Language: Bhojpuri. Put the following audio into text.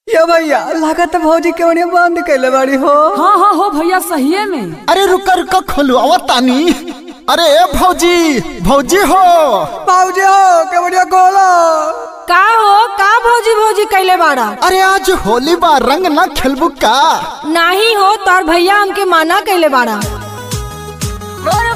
ये भैया लागत भौजी के बढ़िया बंद कैले बाड़ी हो हाँ हाँ हो भैया सहिए में अरे रुका रुका खोलो तानी अरे भौजी भौजी हो भौजी हो के बढ़िया गोलो का हो का भौजी भौजी कैले बाड़ा अरे आज होली बा रंग ना खेलबू का नाही हो तोर भैया हमके माना कैले बाड़ा मोर